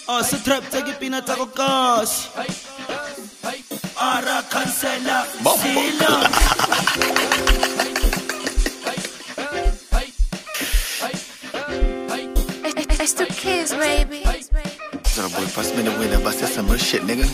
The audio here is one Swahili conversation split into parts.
Oh, se trap take pina tako kasi. Ara cancela. Sila. It's, it's the kids, baby. Zara boy, pass me the winner, but that's some real shit, nigga.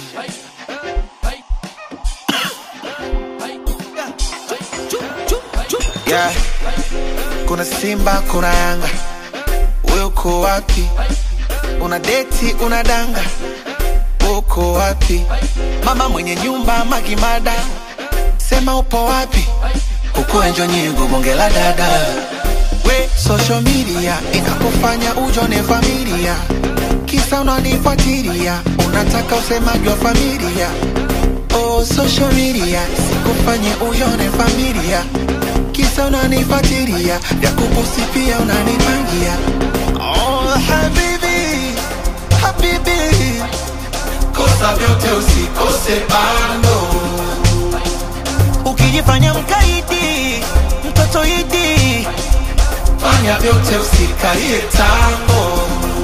Yeah. Kuna Simba, kuna Yanga, wewe uko wapi? Una deti, una danga, uko wapi? Mama mwenye nyumba Magimada, sema upo wapi? Huko enjo nyingo bonge la dada we social media inakufanya ujone familia kisa unanifuatilia unataka usemaji wa familia oh, social media sikufanye ujone familia kisa unanifuatilia vya kukusifia unanipangia oh, habibi habibi kosa vyote usikose bando ukijifanya mkaidi mtoto idi fanya vyote usikalie tango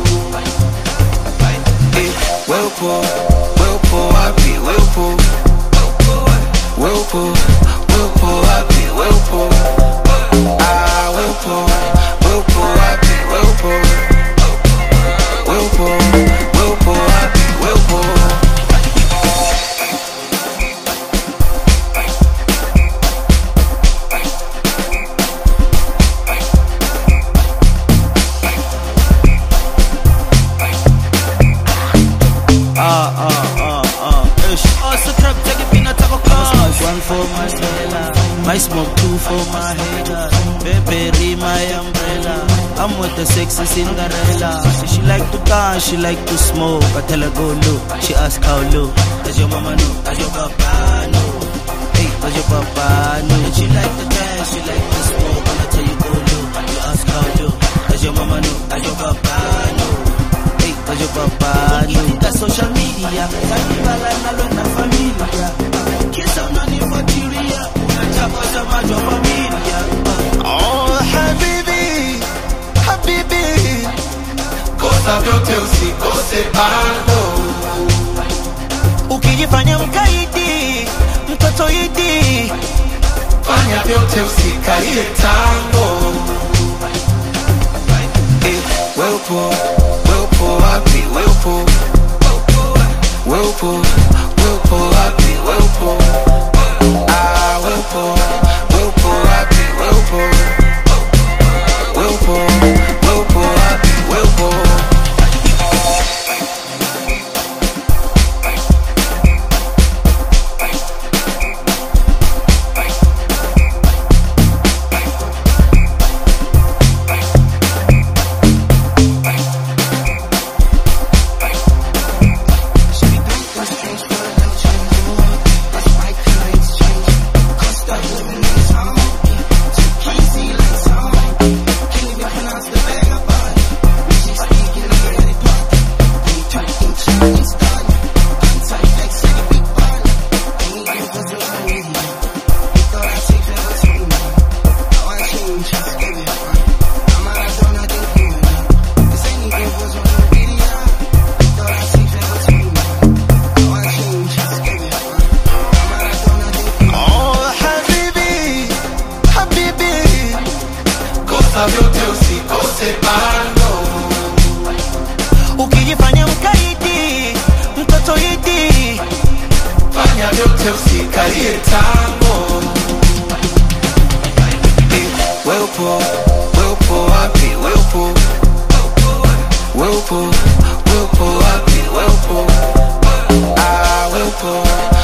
Eh, we upo we upo wapi we upo we upo we upo wapi we upo ah we upo we upo wapi we upo we upo we upo wapi we upo Ah, ah, ah, ah. Ish. Oh, se trap take pina tako kasi. One for my Stella. My smoke two for my haters. Baby, my umbrella. I'm with the sexy Cinderella. She like to dance, she like to smoke. I tell her go low. She ask how low. Does your mama know? Does your papa know? Hey, does your papa know? And she like to dance, she like to smoke. When I tell you go low, you ask how low. Does your mama know? Does your papa know? Hey, does your papa know? Ukifika social media, kanibala nalo na familia. Kisa unanifuatilia, unachapa samaji wa familia. Oh, habibi, habibi, kosa vyote usikose bando. Ukijifanya mkaidi, mtoto idi, Fanya vyote usikalie tango. Eh, we upo, we upo wapi? We upo, we upo, we upo wapi? We upo, ah, we upo, we upo wapi? We upo, we upo, we upo wapi? We upo. Oh, habibi, habibi, kosa vyote usikose bando. ukijifanya mkaidi, mtoto idi, Fanya vyote usikalie tango. Eh, We upo, we upo wapi? We upo, we upo, we upo wapi? We upo, ah, we upo,